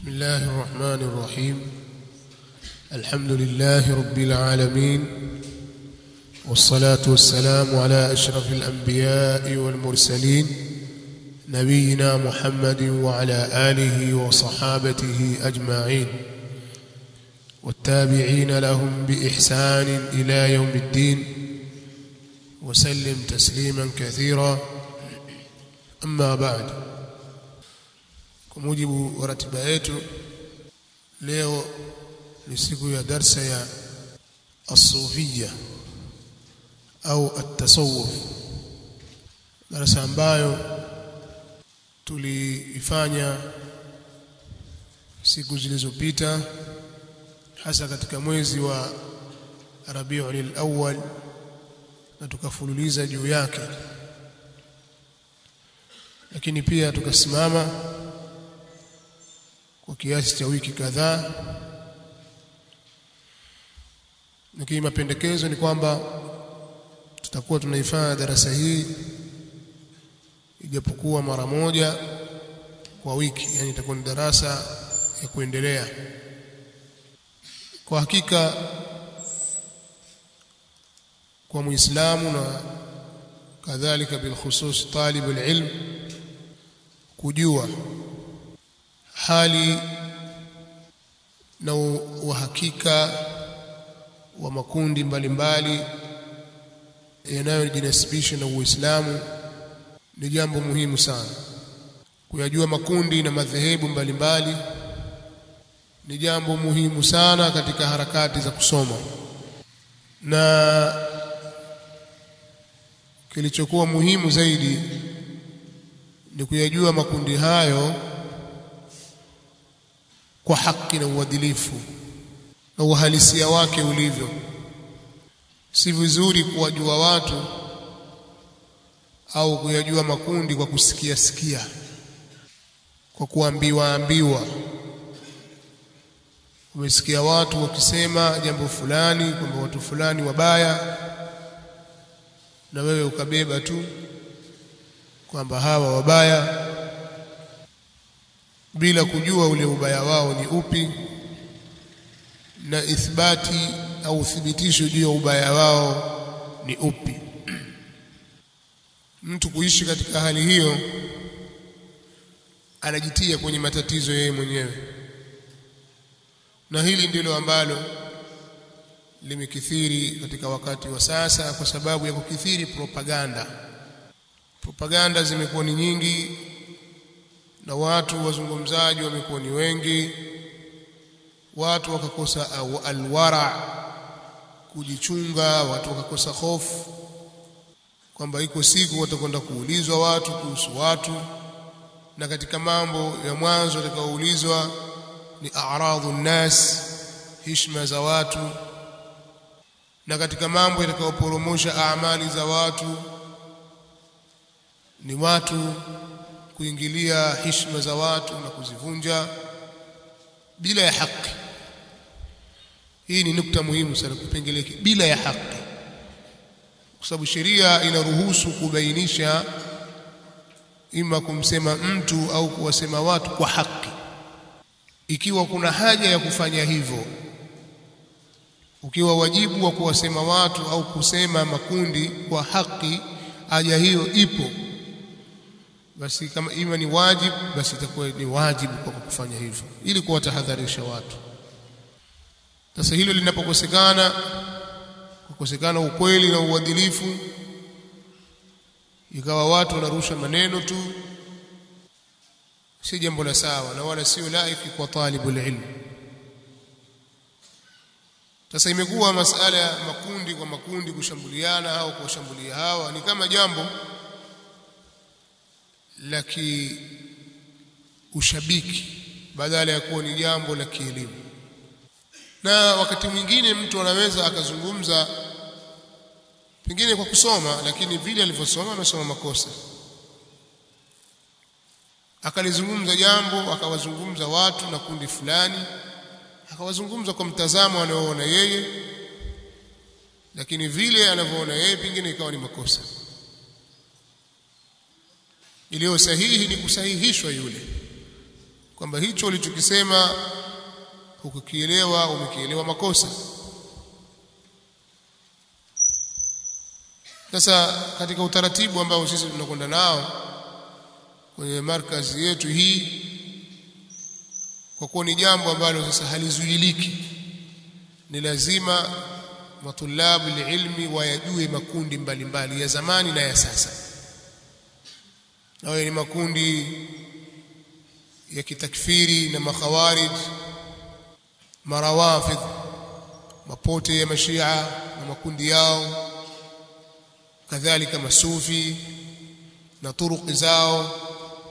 بسم الله الرحمن الرحيم الحمد لله رب العالمين والصلاة والسلام على أشرف الأنبياء والمرسلين نبينا محمد وعلى آله وصحابته أجمعين والتابعين لهم بإحسان إلى يوم الدين وسلم تسليما كثيرا أما بعد kwa mujibu wa ratiba yetu leo ni siku ya darsa ya as-sufiyya au at-tasawuf darasa ambayo tuliifanya siku zilizopita hasa katika mwezi wa Rabiul Awwal na tukafululiza juu yake lakini pia tukasimama kwa kiasi cha wiki kadhaa lakini mapendekezo ni kwamba tutakuwa tunaifanya darasa hii ijapokuwa mara moja kwa wiki yani itakuwa ni darasa ya kuendelea kwa hakika kwa muislamu na kadhalika bilkhusus talib alilm kujua hali na uhakika wa makundi mbalimbali yanayojinasibisha na Uislamu ni jambo muhimu sana. Kuyajua makundi na madhehebu mbalimbali ni jambo muhimu sana katika harakati za kusoma, na kilichokuwa muhimu zaidi ni kuyajua makundi hayo kwa haki na uadilifu na uhalisia wake ulivyo. Si vizuri kuwajua watu au kuyajua makundi kwa kusikia sikia, kwa kuambiwa ambiwa. Umesikia watu wakisema jambo fulani kwamba watu fulani wabaya, na wewe ukabeba tu kwamba hawa wabaya bila kujua ule ubaya wao ni upi na ithbati au uthibitisho juu ya ubaya wao ni upi. Mtu kuishi katika hali hiyo anajitia kwenye matatizo yeye mwenyewe, na hili ndilo ambalo limekithiri katika wakati wa sasa, kwa sababu ya kukithiri propaganda. Propaganda zimekuwa ni nyingi na watu wazungumzaji wamekuwa ni wengi, watu wakakosa alwara, kujichunga, watu wakakosa hofu kwamba iko siku watakwenda kuulizwa watu kuhusu watu, na katika mambo ya mwanzo watakaoulizwa ni a'radhu nnas, heshima za watu, na katika mambo yatakayoporomosha amali za watu ni watu kuingilia heshima za watu na kuzivunja bila ya haki. Hii ni nukta muhimu sana, kipengele bila ya haki, kwa sababu sheria inaruhusu kubainisha ima kumsema mtu au kuwasema watu kwa haki, ikiwa kuna haja ya kufanya hivyo. Ukiwa wajibu wa kuwasema watu au kusema makundi kwa haki, haja hiyo ipo basi kama ima ni wajibu basi itakuwa ni wajibu kwa kufanya hivyo ili kuwatahadharisha watu. Sasa hilo linapokosekana, kukosekana ukweli na uadilifu, ikawa watu wanarusha maneno tu, si jambo la sawa na wala sio laiki kwa talibul ilm. Sasa imekuwa masala ya makundi kwa makundi kushambuliana au kuwashambulia hawa ni kama jambo la kiushabiki badala ya kuwa ni jambo la kielimu. Na wakati mwingine mtu anaweza akazungumza pengine kwa kusoma, lakini vile alivyosoma amesoma makosa, akalizungumza jambo, akawazungumza watu na kundi fulani, akawazungumza kwa mtazamo anaoona yeye, lakini vile anavyoona yeye pengine ikawa ni makosa iliyo sahihi ni kusahihishwa yule kwamba hicho ulichokisema hukukielewa umekielewa makosa sasa katika utaratibu ambao sisi tunakwenda nao kwenye markazi yetu hii kwa kuwa ni jambo ambalo sasa halizuiliki ni lazima matulabu ilmi wayajue makundi mbalimbali mbali, ya zamani na ya sasa awe ni makundi ya kitakfiri na makhawarij marawafidh mapote ya mashia na makundi yao kadhalika masufi na turuki zao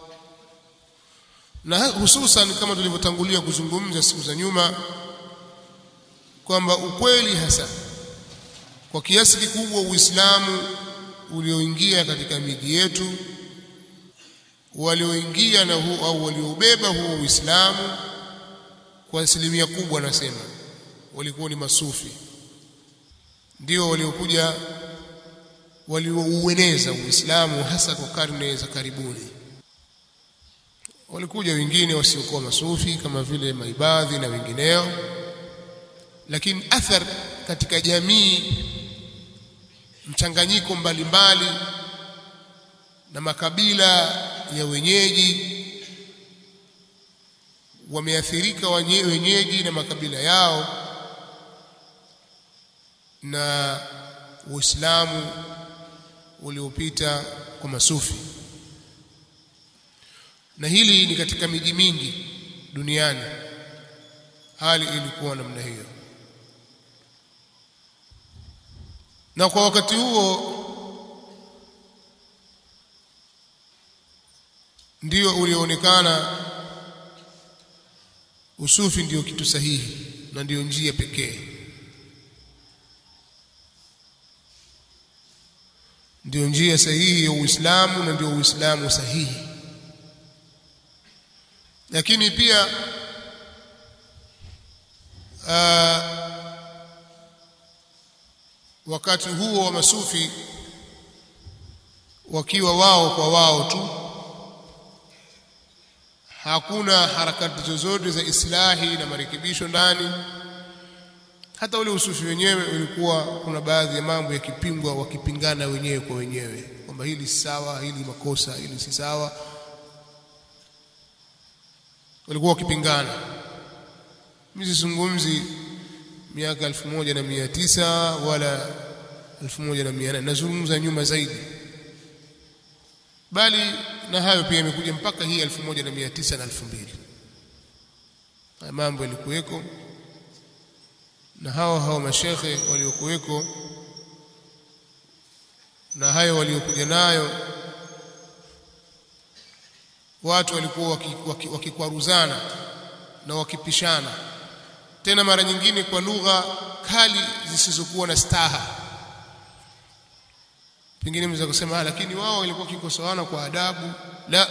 na hususan kama tulivyotangulia kuzungumza siku za nyuma kwamba ukweli hasa kwa kiasi kikubwa Uislamu ulioingia katika miji yetu walioingia na huu au walioubeba huo Uislamu kwa asilimia kubwa nasema walikuwa ni masufi ndio waliokuja walioueneza Uislamu hasa kwa karne za karibuni walikuja wengine wasiokuwa masufi kama vile maibadhi na wengineo lakini athar katika jamii mchanganyiko mbalimbali na makabila ya wenyeji wameathirika wenyeji na makabila yao na Uislamu uliopita kwa masufi na hili ni katika miji mingi duniani hali ilikuwa namna hiyo na kwa wakati huo ndio ulioonekana usufi ndio kitu sahihi na ndio njia pekee ndio njia sahihi ya Uislamu na ndio Uislamu sahihi lakini pia uh, wakati huo wa masufi wakiwa wao kwa wao tu hakuna harakati zozote za islahi na marekebisho ndani hata ule usufi wenyewe ulikuwa kuna baadhi ya mambo yakipingwa wakipingana wenyewe kwa wenyewe kwamba hili si sawa hili makosa hili si sawa walikuwa wakipingana mimi sizungumzi miaka elfu moja na mia tisa wala elfu moja na mia nane nazungumza nyuma zaidi bali na hayo pia imekuja mpaka hii elfu moja na mia tisa na elfu mbili haya mambo yalikuweko na hao hao mashekhe waliokuweko na hayo waliokuja nayo watu walikuwa wakikwaruzana waki, waki na wakipishana tena mara nyingine kwa lugha kali zisizokuwa na staha pengine mnaweza kusema lakini wao walikuwa wakikosoana kwa adabu la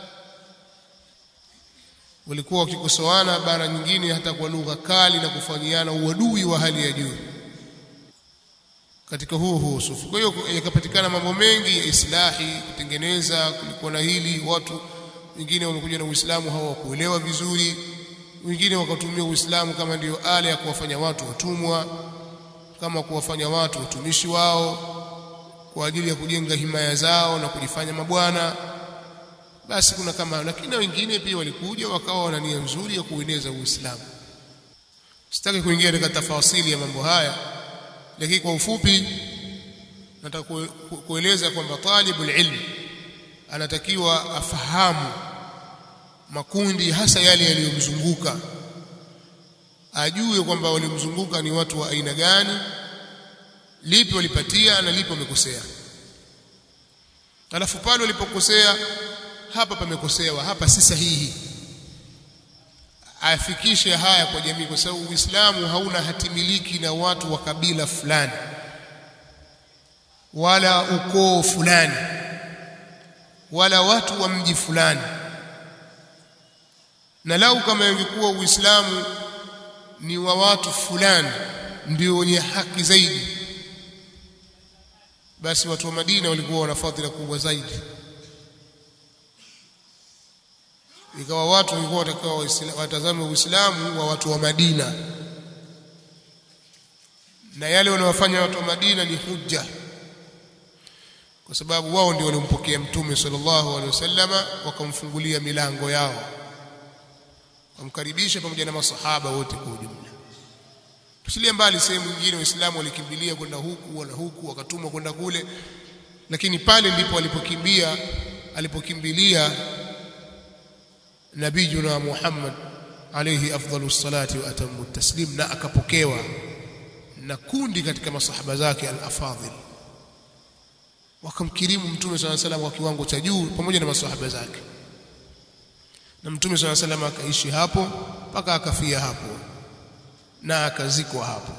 walikuwa wakikosoana bara nyingine hata kwa lugha kali na kufanyiana uadui wa hali ya juu katika huo huo sufi kwa hiyo yakapatikana mambo mengi ya islahi kutengeneza kulikuwa na hili watu wengine wamekuja na Uislamu hawakuelewa vizuri wengine wakatumia Uislamu kama ndiyo ala ya kuwafanya watu watumwa kama kuwafanya watu watumishi wao kwa ajili ya kujenga himaya zao na kujifanya mabwana basi kuna kama lakini wengine pia walikuja wakawa wana nia nzuri ya kueneza Uislamu sitaki kuingia katika tafasili ya mambo haya lakini kwa ufupi nataka kueleza kwamba talibul ilm anatakiwa afahamu makundi hasa yale yaliyomzunguka ajue kwamba walimzunguka ni watu wa aina gani lipi walipatia na lipi wamekosea alafu pale walipokosea hapa pamekosewa hapa si sahihi afikishe haya kwa jamii kwa sababu Uislamu hauna hatimiliki na watu wa kabila fulani wala ukoo fulani wala watu wa mji fulani na lau kama ingekuwa Uislamu ni wa watu fulani ndio wenye haki zaidi basi watu wa Madina walikuwa wana fadhila kubwa zaidi ikawa watu walikuwa watakao watazame Uislamu wa watu wa Madina na yale wanayofanya watu wa Madina ni hujja kwa sababu wao ndio waliompokea mtume sallallahu alaihi wasallama wakamfungulia milango yao wamkaribisha pamoja na masahaba wote kwa ujumla tusilie mbali sehemu nyingine waislamu walikimbilia kwenda huku wala huku wakatumwa kwenda kule lakini pale ndipo walipokimbia alipokimbilia nabiyuna Muhammad alayhi afdalus salati wa atamu taslim na akapokewa na kundi katika masahaba zake al-afadhil wakamkirimu mtume swalla salam kwa kiwango cha juu pamoja na masahaba zake na mtume swalla salam akaishi hapo mpaka akafia hapo na akazikwa hapo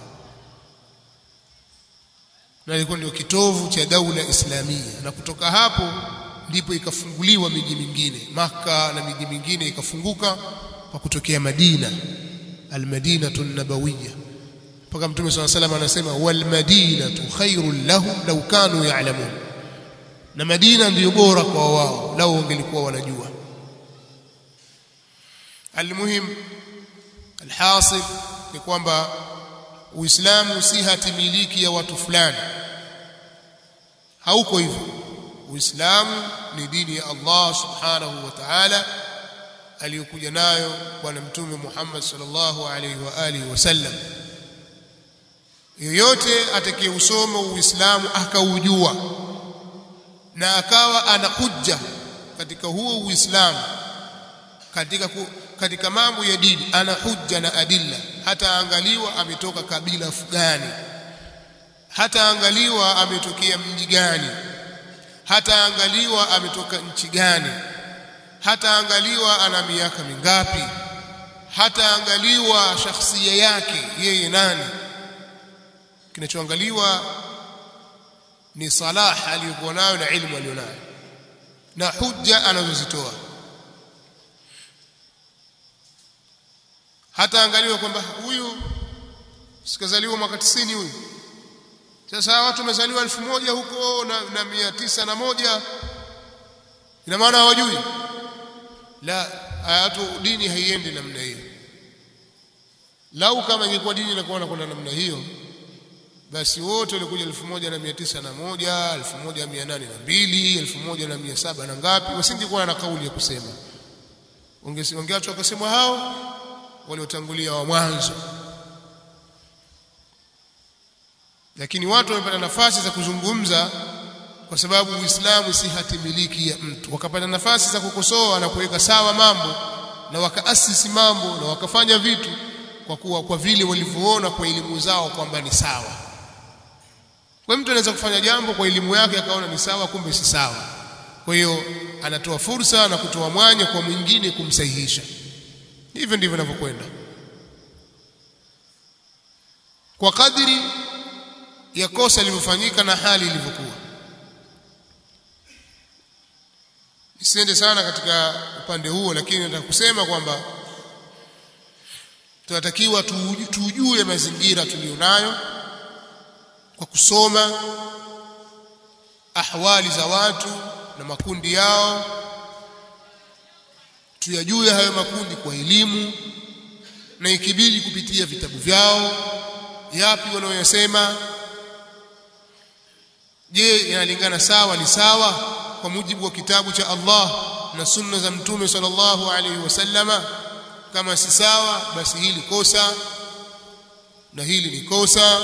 na ilikuwa ndio kitovu cha daula islamia na kutoka hapo ndipo ikafunguliwa miji mingine maka na miji mingine ikafunguka kwa kutokea Madina almadinatu nabawiyya mpaka mtume swalla salam anasema wal madinatu khairul lahum law kanu ya'lamun na Madina ndiyo bora kwa wao lao wangelikuwa wanajua almuhim alhasil ni kwamba Uislamu si hati miliki ya watu fulani hauko hivyo Uislamu ni dini ya Allah subhanahu wa ta'ala aliyokuja nayo bwana mtume Muhammad sallallahu alaihi wa alihi wasallam yoyote atakayeusoma Uislamu akaujua na akawa ana hujja katika huo Uislamu katika ku, katika mambo ya dini ana hujja na adilla hata angaliwa ametoka kabila gani hata angaliwa ametokea mji gani hata angaliwa ametoka nchi gani hata angaliwa ana miaka mingapi hata angaliwa shakhsia yake yeye nani kinachoangaliwa ni salah aliyokuwa nayo na ilmu aliyonayo na hujja anazozitoa hata angaliwa kwamba huyu sikazaliwa mwaka 90 huyu sasa watu wamezaliwa elfu moja huko na, na mia tisa na moja ina maana hawajui la hatu dini haiendi namna hiyo lau kama ingekuwa dini inakuwa kwenda namna hiyo basi wote walikuja elfu moja na mia tisa na moja elfu moja mia nane na mbili elfu moja na mia saba na ngapi wasingekuwa na kauli ya kusema wangeachwa wakasema hao waliotangulia wa mwanzo lakini watu wamepata nafasi za kuzungumza kwa sababu Uislamu si hati miliki ya mtu wakapata nafasi za kukosoa na kuweka sawa mambo na wakaasisi mambo na wakafanya vitu kwa kuwa kwa vile walivyoona kwa elimu zao kwamba ni sawa kwa mtu anaweza kufanya jambo kwa elimu yake akaona ni sawa kumbe si sawa kwa hiyo anatoa fursa na kutoa mwanya kwa mwingine kumsahihisha hivyo ndivyo inavyokwenda kwa kadiri ya kosa lilivyofanyika na hali ilivyokuwa nisiende sana katika upande huo lakini nataka kusema kwamba tunatakiwa tujue mazingira tuliyonayo kwa kusoma ahwali za watu na makundi yao tuyajue hayo makundi kwa elimu na ikibidi kupitia vitabu vyao yapi wanaoyasema je yanalingana sawa ni sawa kwa mujibu wa kitabu cha Allah na sunna za mtume sallallahu alaihi wasallama kama si sawa basi hili kosa na hili ni kosa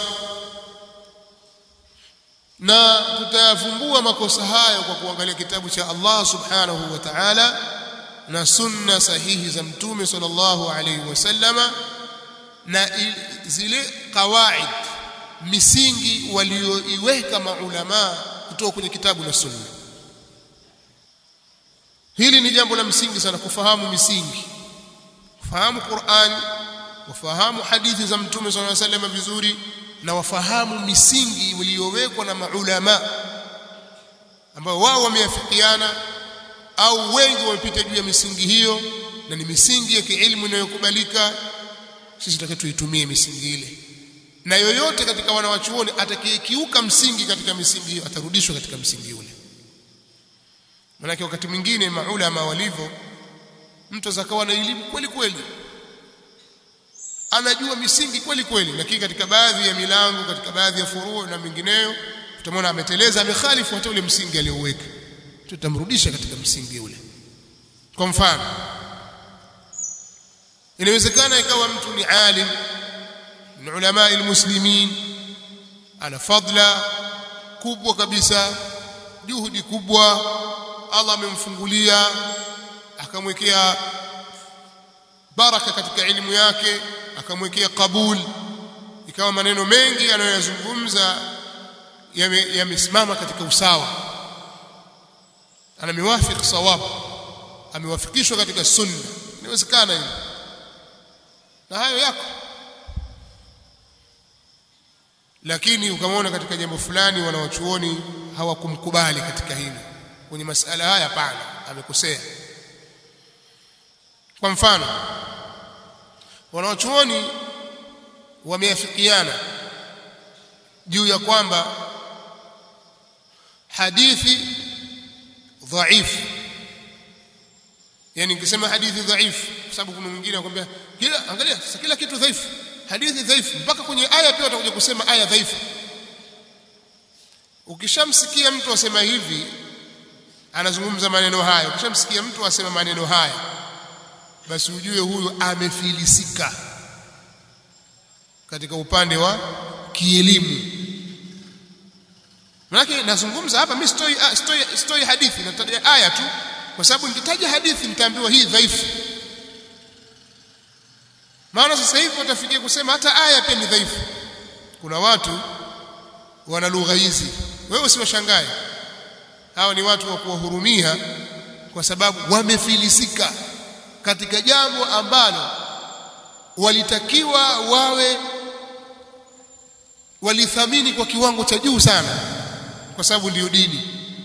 na tutayavumbua makosa hayo kwa kuangalia kitabu cha Allah subhanahu wa ta'ala na sunna sahihi za mtume sallallahu alaihi wasallama na zile kawaid misingi walioiweka maulama kutoka kwenye kitabu na sunna hili ni jambo la msingi sana kufahamu misingi kufahamu Qur'an kufahamu hadithi za mtume sallallahu alaihi wasallam vizuri na wafahamu misingi iliyowekwa na maulama ambao wao wameafikiana au wengi wamepita juu ya misingi hiyo na ni misingi ya kielimu inayokubalika sisi tutakaye tuitumie misingi ile na yoyote katika wanawachuoni atakayekiuka msingi katika misingi hiyo atarudishwa katika msingi ule manake wakati mwingine maulama walivyo mtu zakawa na elimu kweli kweli anajua misingi kweli kweli lakini katika baadhi ya milango katika baadhi ya furuu na mingineyo tutamwona ameteleza amekhalifu hata ule msingi aliouweka tutamrudisha katika msingi ule kwa mfano inawezekana ikawa mtu ni alim min ulama almuslimin ana fadla kubwa kabisa juhudi kubwa Allah amemfungulia akamwekea baraka katika elimu yake akamwekea kabul ikawa maneno mengi anayoyazungumza yamesimama yame katika usawa ana miwafiq sawab amewafikishwa katika sunna inawezekana hilo na hayo yako lakini ukamwona katika jambo fulani wanawachuoni hawakumkubali katika hili kwenye masala haya pana amekosea kwa mfano wanawachuoni wameafikiana juu ya kwamba hadithi dhaifu yani nikisema hadithi dhaifu kwa sababu kuna mwingine anakuambia kila angalia sasa kila kitu dhaifu hadithi dhaifu mpaka kwenye aya pia watakuja kusema aya dhaifu ukishamsikia mtu asema hivi anazungumza maneno haya ukishamsikia mtu asema maneno haya basi ujue huyu amefilisika katika upande wa kielimu Maana nazungumza hapa mimi stoi stoi stoi hadithi nataja aya tu kwa sababu nikitaja hadithi nitaambiwa hii dhaifu maana sasa hivi watafikia kusema hata aya pia ni dhaifu kuna watu wana lugha hizi wewe usiwashangae hawa ni watu wa kuwahurumia kwa sababu wamefilisika katika jambo ambalo walitakiwa wawe walithamini kwa kiwango cha juu sana kwa sababu ndiyo dini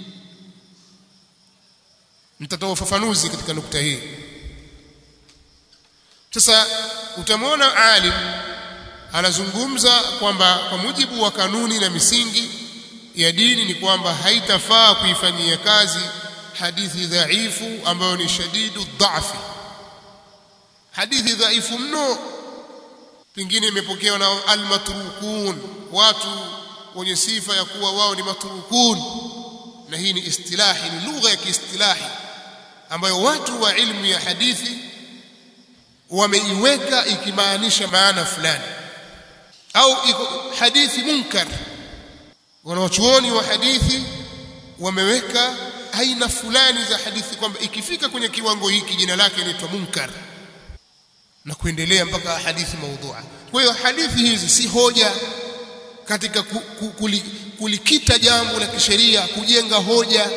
nitatoa ufafanuzi katika nukta hii sasa utamwona alim anazungumza kwamba kwa mujibu wa kanuni na misingi ya dini ni kwamba haitafaa kuifanyia kazi hadithi dhaifu ambayo ni shadidu dhafi hadithi dhaifu mno pengine imepokewa na almatrukun watu wenye sifa ya kuwa wao ni matrukun na hii ni istilahi ni lugha ya kiistilahi ambayo watu wa ilmu ya hadithi wameiweka ikimaanisha maana fulani au hadithi munkar wanawachuoni wa hadithi wameweka aina fulani za hadithi kwamba ikifika kwenye kiwango hiki jina lake inaitwa munkar na kuendelea mpaka hadithi maudhua kwa hiyo hadithi hizi si hoja katika ku, ku, kuli, kulikita jambo la kisheria kujenga hoja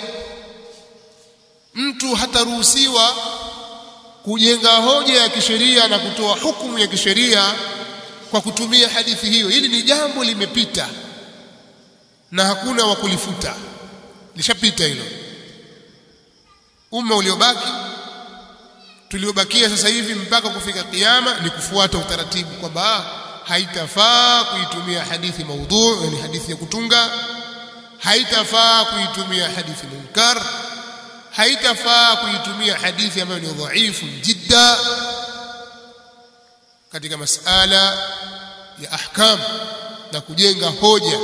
mtu hataruhusiwa kujenga hoja ya kisheria na kutoa hukumu ya kisheria kwa kutumia hadithi hiyo hili ni jambo limepita na hakuna wa kulifuta lishapita hilo umma uliobaki tuliobakia sasa hivi mpaka kufika kiyama ni kufuata utaratibu kwamba haitafaa kuitumia hadithi maudhu yani hadithi ya kutunga haitafaa kuitumia hadithi munkar haitafaa kuitumia hadithi ambayo ni dhaifu jidda katika masala ya ahkam na kujenga hoja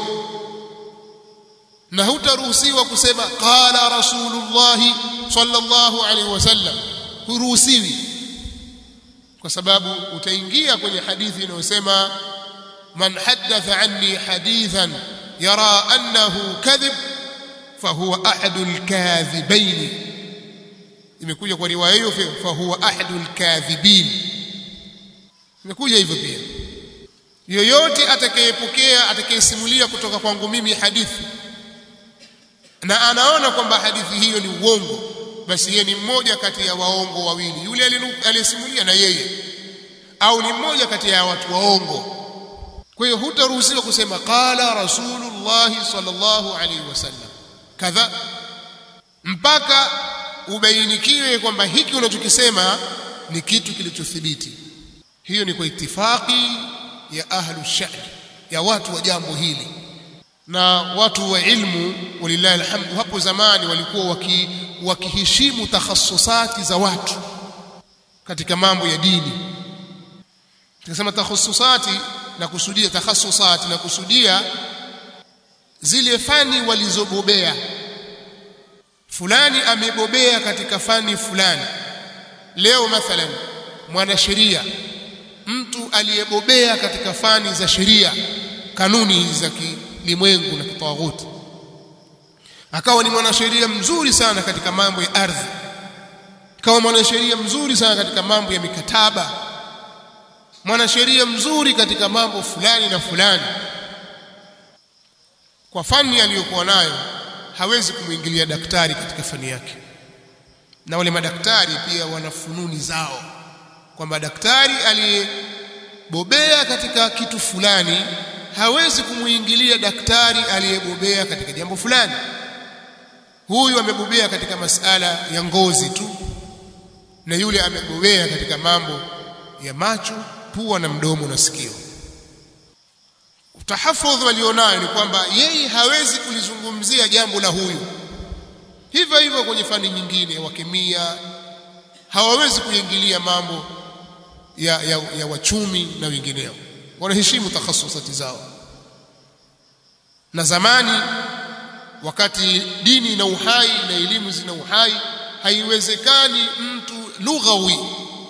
na hutaruhusiwa kusema qala rasulullah sallallahu alaihi wasallam huruhusiwi kwa sababu utaingia kwenye hadithi inayosema man haddatha anni hadithan yara annahu kadhib fahuwa ahadul kadhibain imekuja kwa riwaya hiyo fahuwa ahadul kadhibin imekuja hivyo pia yoyote atakayepokea atakayesimulia kutoka kwangu mimi hadithi na anaona kwamba hadithi hiyo ni uongo basi yeye ni mmoja kati ya waongo wawili yule aliyesimulia na yeye au ni mmoja kati ya watu waongo kwa hiyo hutaruhusiwa kusema qala rasulullah sallallahu alaihi wasallam kadha mpaka ubainikiwe kwamba hiki unachokisema ni kitu kilichothibiti hiyo ni kwa itifaki ya ahlu shani ya watu wa jambo hili na watu wa ilmu walillahi alhamdu hapo zamani walikuwa waki, wakiheshimu takhasusati za watu katika mambo ya dini tukisema takhususati na kusudia takhasusati na kusudia zile fani walizobobea fulani amebobea katika fani fulani leo mathalan mwanasheria mtu aliyebobea katika fani za sheria kanuni hizi za kilimwengu na kitawaghuti akawa ni mwanasheria mzuri sana katika mambo ya ardhi akawa mwanasheria mzuri sana katika mambo ya mikataba mwanasheria mzuri katika mambo fulani na fulani kwa fani aliyokuwa nayo hawezi kumwingilia daktari katika fani yake na wale madaktari pia wana fununi zao kwamba daktari aliyebobea katika kitu fulani hawezi kumuingilia daktari aliyebobea katika jambo fulani huyu amebobea katika masala ya ngozi tu na yule amebobea katika mambo ya macho pua na mdomo na sikio tahafudh walionayo ni kwamba yeye hawezi kulizungumzia jambo la huyu hivyo hivyo kwenye fani nyingine wa kemia hawawezi kuingilia mambo ya, ya, ya wachumi na wengineo wanaheshimu takhasusati zao na zamani wakati dini na uhai na elimu zina uhai haiwezekani mtu lughawi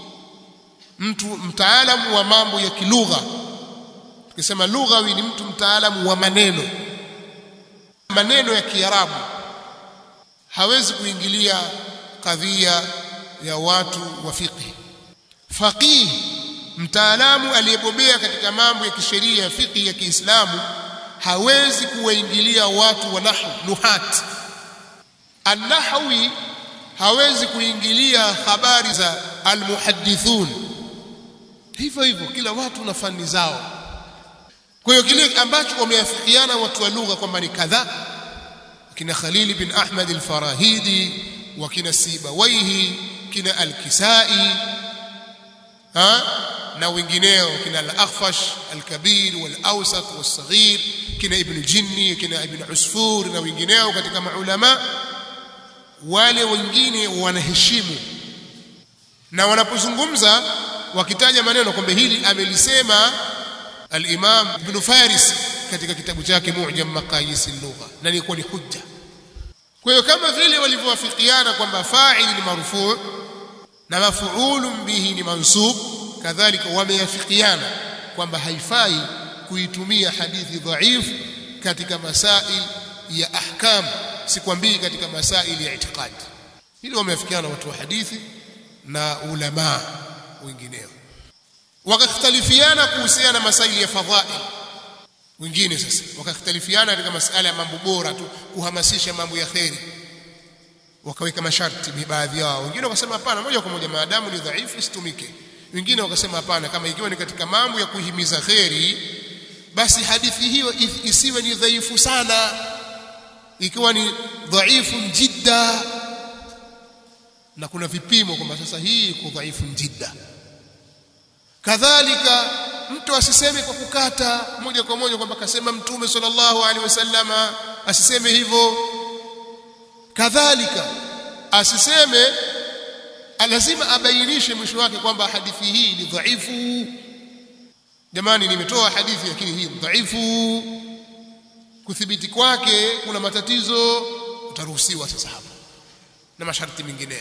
mtu mtaalamu wa mambo ya kilugha tukisema lughawi ni mtu mtaalamu wa maneno maneno ya kiarabu hawezi kuingilia kadhia ya watu wa fiqh faqih mtaalamu aliyebobea katika mambo ya kisheria ya fiqh ya Kiislamu hawezi kuwaingilia watu wa nahwu nuhat an-nahwi hawezi kuingilia habari za almuhaddithun hivyo hivyo kila watu na fani zao kwa hiyo kile ambacho wameafikiana watu wa lugha kwamba ni kadhaa kina Khalil bin Ahmad al-Farahidi wa kina Sibawaihi kina al-Kisai ha na wengineo kina al-Akhfash al-Kabir wal-Awsat was-Saghir kina Ibn Jinni kina Ibn Usfur na wengineo katika maulama wale wengine wanaheshimu na wanapozungumza wakitaja maneno kwamba hili amelisema al-Imam Ibn Faris katika kitabu chake Mu'jam Maqayis al-Lugha na ilikuwa ni hujja kwa hiyo kama vile walivyowafikiana kwamba fa'il ni marfu' na maf'ulun bihi ni mansub kadhalika wameyafikiana kwamba haifai kuitumia hadithi dhaifu katika masail ya ahkam sikwambii katika masail ya itikadi hilo wameafikiana watu wa hadithi na ulama wengineo wakakhtalifiana kuhusiana na masaili ya fadhail wengine sasa wakakhtalifiana katika masala ya mambo bora tu kuhamasisha mambo ya kheri wakaweka masharti baadhi yao wengine wakasema hapana moja kwa moja maadamu ni dhaifu isitumike wengine wakasema hapana kama ikiwa ni katika mambo ya kuhimiza kheri basi hadithi hiyo isiwe ni dhaifu sana ikiwa ni dhaifu jidda na kuna vipimo kwamba sasa hii iko dhaifu jidda kadhalika mtu asiseme kwa kukata moja kwa moja kwamba kasema mtume sallallahu alaihi wasallama asiseme hivyo kadhalika asiseme lazima abainishe mwisho wake kwamba hadithi hii ni dhaifu jamani nimetoa hadithi lakini hii dhaifu kuthibiti kwake kuna matatizo utaruhusiwa sasa hapo na masharti mengine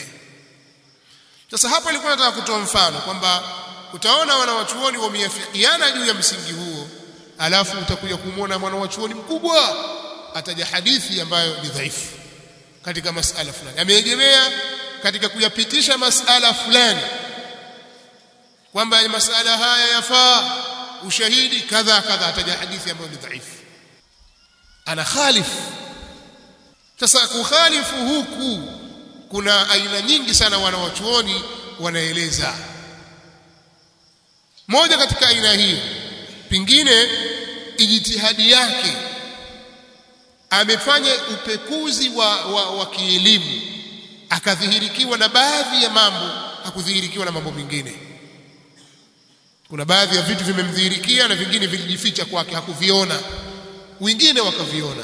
sasa hapa nilikuwa nataka kutoa mfano kwamba utaona wanawachuoni wameafikiana juu ya msingi huo alafu utakuja kumwona mwanawachuoni mkubwa ataja hadithi ambayo ni dhaifu katika masala fulani ameegemea katika kuyapitisha masala fulani kwamba masala haya yafaa ushahidi kadha kadha ataja hadithi ambayo ni dhaifu ana khalifu sasa kukhalifu huku kuna aina nyingi sana wanawachuoni wanaeleza moja katika aina hiyo pingine ijtihadi yake amefanya upekuzi wa, wa, wa kielimu akadhihirikiwa na baadhi ya mambo hakudhihirikiwa na mambo mengine kuna baadhi ya vitu vimemdhihirikia na vingine vilijificha kwake hakuviona wengine wakaviona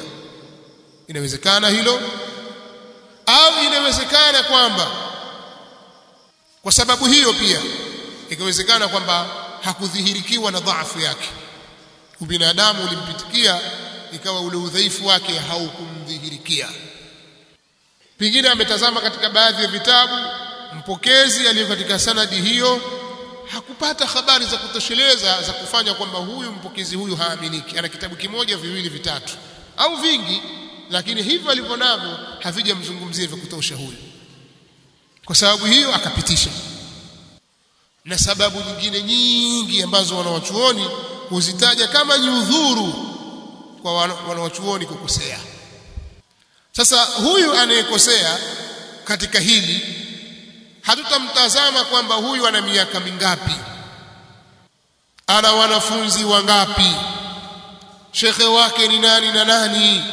inawezekana hilo au inawezekana kwamba kwa sababu hiyo pia ikawezekana kwamba hakudhihirikiwa na dhaifu yake ubinadamu ulimpitikia ikawa ule udhaifu wake haukumdhihirikia pengine ametazama katika baadhi ya vitabu mpokezi aliyo katika sanadi hiyo hakupata habari za kutosheleza za kufanya kwamba huyu mpokezi huyu haaminiki ana kitabu kimoja viwili vitatu au vingi lakini hivyo alivyo navyo havijamzungumzia vya kutosha huyu kwa sababu hiyo akapitisha na sababu nyingine nyingi ambazo wanawachuoni huzitaja kama ni udhuru kwa wanawachuoni kukosea sasa huyu anayekosea katika hili hatutamtazama kwamba huyu ana miaka mingapi ana wanafunzi wangapi shekhe wake ni nani na nani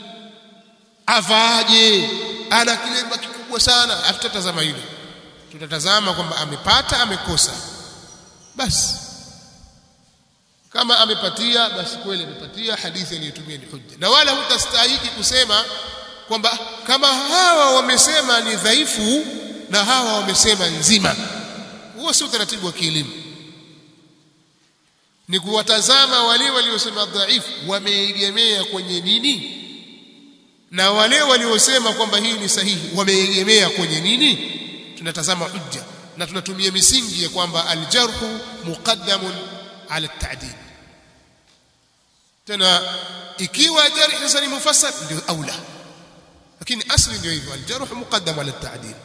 avaaje ana kilemba kikubwa sana hatutatazama hilo tutatazama kwamba amepata amekosa basi kama amepatia basi kweli amepatia hadithi aliyotumia ni hujja na wala hutastahiki kusema kwamba kama hawa wamesema ni dhaifu na hawa wamesema nzima huo si utaratibu wa kielimu ni kuwatazama wale waliosema dhaifu wameegemea kwenye nini na wale waliosema kwamba hii ni sahihi wameegemea kwenye nini tunatazama hujja na tunatumia misingi ya kwamba aljarhu muqaddamun ala at-ta'dil tena ikiwa jarh sasa ni mufassal ndio aula lakini asli ndio hivyo aljarh muqaddam ala at-ta'dil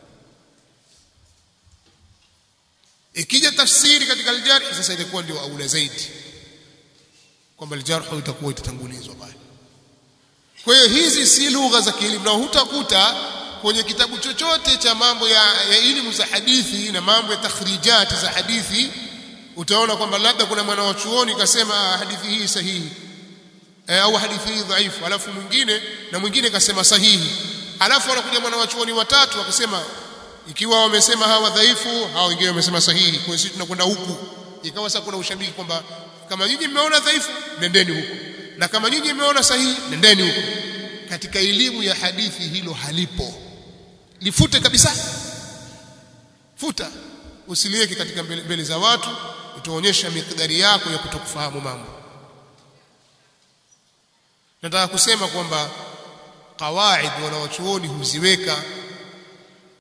ikija tafsiri katika aljarh sasa itakuwa ndio aula zaidi kwamba aljarh itakuwa itatangulizwa pale kwa hiyo hizi si lugha za kielimu na hutakuta kwenye kitabu chochote cha mambo ya, ya elimu za hadithi na mambo ya takhrijati za hadithi utaona kwamba labda kuna mwana wa chuoni kasema hadithi hii sahihi e, au hadithi hii dhaifu alafu mwingine na mwingine kasema sahihi alafu anakuja mwana wa chuoni watatu akasema ikiwa wamesema hawa dhaifu hao wengine wamesema sahihi kwa hiyo sisi tunakwenda huku ikawa sasa kuna ushabiki kwamba kama nyinyi mmeona dhaifu nendeni huku na kama nyinyi mmeona sahihi nendeni huku katika elimu ya hadithi hilo halipo lifute kabisa futa usiliweke katika mbele, mbele za watu utaonyesha mikdari yako ya kutokufahamu mambo nataka kusema kwamba kawaid wanawachuoni huziweka